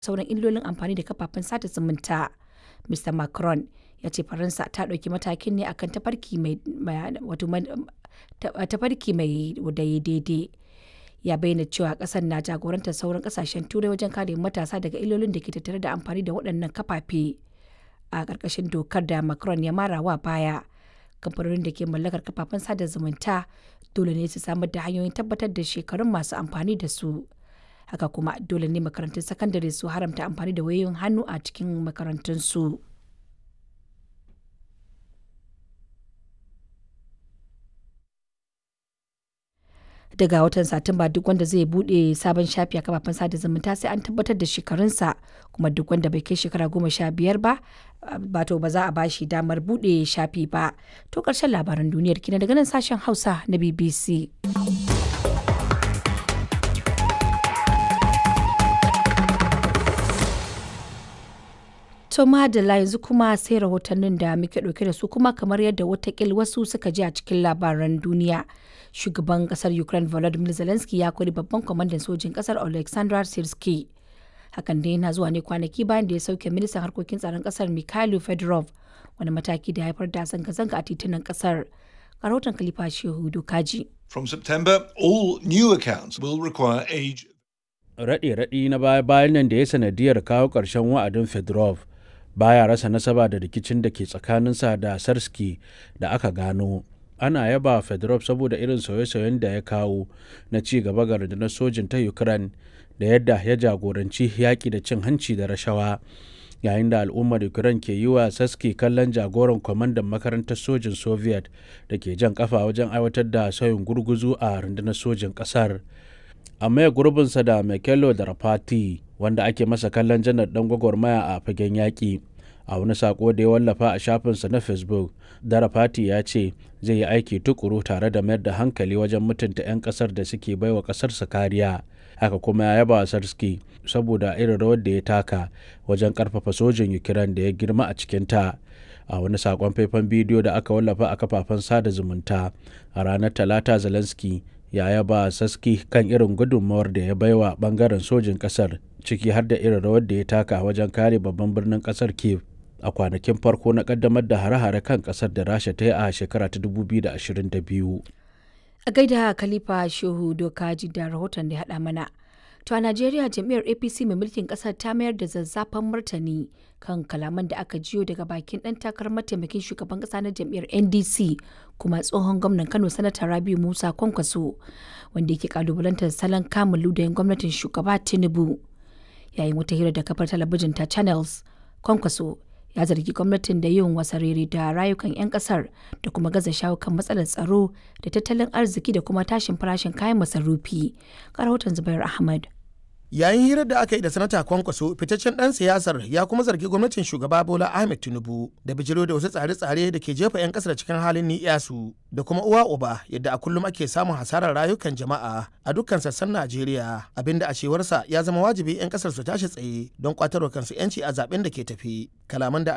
sauran illolin amfani da kafafen sada zumunta. Mr. Macron ya ce Faransa ta ɗauki matakin ne akan tafarki mai tafarki mai daidai. Ya bayyana cewa ƙasar na jagorantar sauran ƙasashen turai wajen kare matasa daga illolin da ke tattare da amfani da waɗannan kafafe. A ƙarƙashin dokar da Macron ya mara wa baya, kamfanonin da ke mallakar kafafen sada zumunta dole ne su samar da hanyoyin tabbatar da shekarun masu amfani da su. Haka kuma dole ne makarantun sakandare su haramta amfani da wayoyin hannu a cikin makarantunsu. daga watan satumba duk wanda zai bude sabon shafi a kafafen sada zumunta sai an tabbatar da shekarunsa kuma duk wanda bai kai shekara goma sha biyar ba bato ba za a bashi damar bude shafi ba to karshen labaran duniyar kina daga nan sashen hausa na bbc To madalla yanzu kuma sai rahotannin da muke ɗauke da su kuma kamar yadda watakil wasu suka ji a cikin labaran duniya. Shugaban kasar Ukraine Volodymyr Zelensky ya kori babban kwamandan sojin kasar Alexander Sirski. Hakan dai yana zuwa ne kwanaki bayan da ya sauke ministan harkokin tsaron kasar Mikhailo Fedorov wani mataki da haifar da zanga-zanga a titunan kasar. Rahoton Khalifa Shehu Dokaji. From September, all new accounts will require age. Raɗe-raɗi na baya-bayan nan da ya sanadiyar kawo ƙarshen wa'adin Fedorov baya rasa nasaba da rikicin da ke tsakaninsa da sarski da aka gano ana yaba fedorov saboda irin sauye-sauyen da ya kawo na ci gaba ga rundunar sojin ta ukraine da yadda ya jagoranci yaƙi da cin hanci da rashawa yayin da al'ummar ukraine ke yi wa saski kallon jagoran kwamandan makarantar sojin soviet da ke jan kafa wajen aiwatar da sauyin gurguzu a rundunar sojin ƙasar a maye gurbinsa da Mekelo da Rafati wanda ake masa kallon janar dan gwagwarmaya a fagen yaƙi a wani sako da ya wallafa a shafinsa na facebook darafati ya ce zai yi aiki tukuru tare da mayar da hankali wajen mutunta 'yan kasar da suke baiwa kasarsa kariya haka kuma ya yaba sarski saboda irin rawar da ya taka wajen karfafa sojin ukraine da ya girma a cikinta a wani sakon faifan bidiyo da aka wallafa a kafafen sada zumunta a ranar talata zelensky ya yaba saski kan irin gudunmawar da ya baiwa bangaren sojin kasar ciki har da irin rawar da ya taka wajen kare babban birnin kasar kiev a kwanakin farko na kaddamar da hare-hare kan kasar da rasha ta yi a shekara ta 2022 A gaida Khalifa Shehu Dokaji da rahoton da ya haɗa mana. To a Najeriya jam'iyyar APC mai mulkin ƙasar ta mayar da zazzafan martani kan kalaman da aka jiyo daga bakin ɗan takarar mataimakin shugaban ƙasa na jam'iyyar NDC kuma tsohon gwamnan Kano Sanata Rabiu Musa Kwankwaso wanda yake kalubalantar salon kamun ludayin gwamnatin shugaba Tinubu. Yayin wata hira da kafar talabijin ta Channels, Kwankwaso ya zargi gwamnatin da yin wasarere da rayukan 'yan kasar da kuma gaza shawo kan matsalar tsaro da tattalin arziki da kuma tashin farashin kayan masarufi. rahoton Zubair Ahmad. Yayin hirar da aka yi da sanata kwankwaso fitaccen ɗan siyasar ya kuma zargi gwamnatin shugaba Bola Ahmed Tinubu da bijiro da wasu tsare-tsare da ke jefa 'yan ƙasar cikin halin ni'yasu da kuma uwa uba yadda a kullum ake samun hasarar rayukan jama'a a dukkan sassan Najeriya abinda a cewarsa ya zama wajibi 'yan ƙasar su tashi tsaye don kwatarwa kansu 'yanci a zaben da ke tafi. Kalaman da